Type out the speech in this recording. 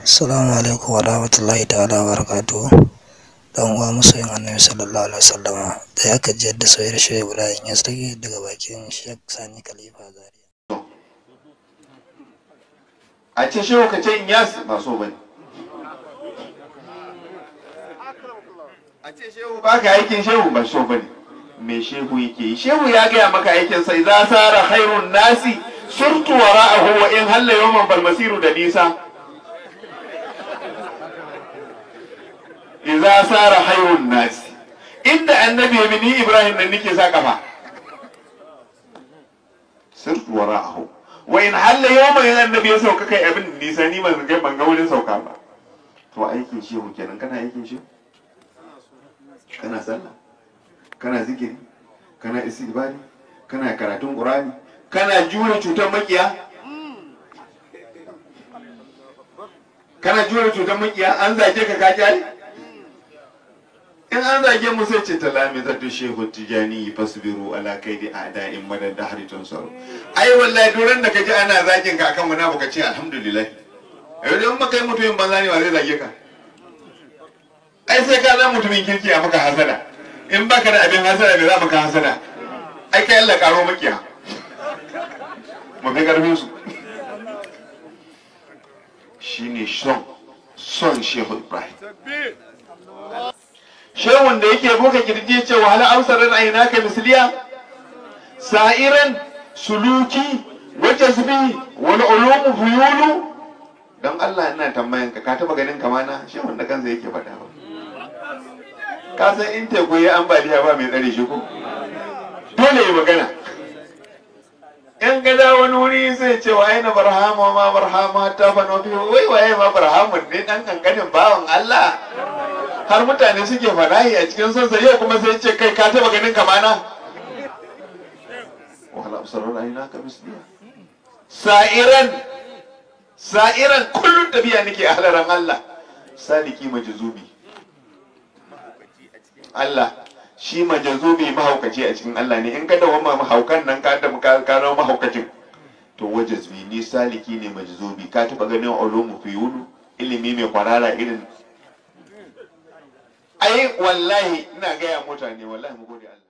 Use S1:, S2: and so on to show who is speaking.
S1: Assalamu alaikum wa rahmatullahi ta'ala wa barakatuhu. Dan uwa masoyin Annabi sallallahu alaihi wasallama da ya kaji yadda soyayyar Shehu Ibrahim ya sake daga bakin Sheikh Sani Khalifa Zaria.
S2: a ce shehu ka ce in yas ba so bane a ce shehu ba ka aikin shehu ba so bane me shehu yake yi shehu ya gaya maka aikin sai za sara khairun nasi surtu wara'ahu wa in halla yawman bal masiru da nisa idza sara khairun nasi inda annabi ya ni ibrahim nan nake sa kafa surtu wara'ahu wa in halla yawma yan annabi ya sauka kai abin da nisa ni ban ga ban ga wurin sauka ba to aikin shehu kenan kana aikin shehu kana sallah kana zikiri kana istighfari kana karatun qur'ani kana jure cutar makiya kana jure cutar makiya an zage ka ka kyale in an zage mu sai ce talami zatu shehu tijani fasbiru ala kaidi a'da'in madad dahri tunsaru ai wallahi duran da kaji ana zagin ka akan wani baka ce alhamdulillah ai dan maka mutumin banza ne ba zai zage ka ai sai ka zama mutumin kirki a maka hasada in baka da abin hasada bai za maka hasada ai kai Allah karo makiya mu fi karfin su shine son son shehu ibrahim shehun da yake buga kirji ce wa hala amsarar aina ka misliya sa'iran suluki wa jazbi wal ulumu fuyulu dan Allah ina tambayan ka ka taba ganin kamana shehun da kansa yake faɗa ba ka san in teku ya ambaliya ba mai tsare shi ko dole ya magana in ga da wani wuri sai ce wa aina barhama ma barhama ta fa no wai waye ma barhamun ne dan kankanin bawan Allah har mutane suke fadahi a cikin sonsa yau kuma sai ce kai ka taba ganin kamana wala absarar aina ka misliya sa'iran sa'iran kullun tafiya nake a halaran Allah saliki majzubi Allah shi majazubi mahaukaci a cikin Allah ne in ka dawo ma mahaukan nan ka da ka zama mahaukacin to wajazbi ni saliki ne majzubi ka taba ganin ulumu fi yulu ilimi mai kwarara irin ai wallahi ina gaya mutane wallahi mu gode Allah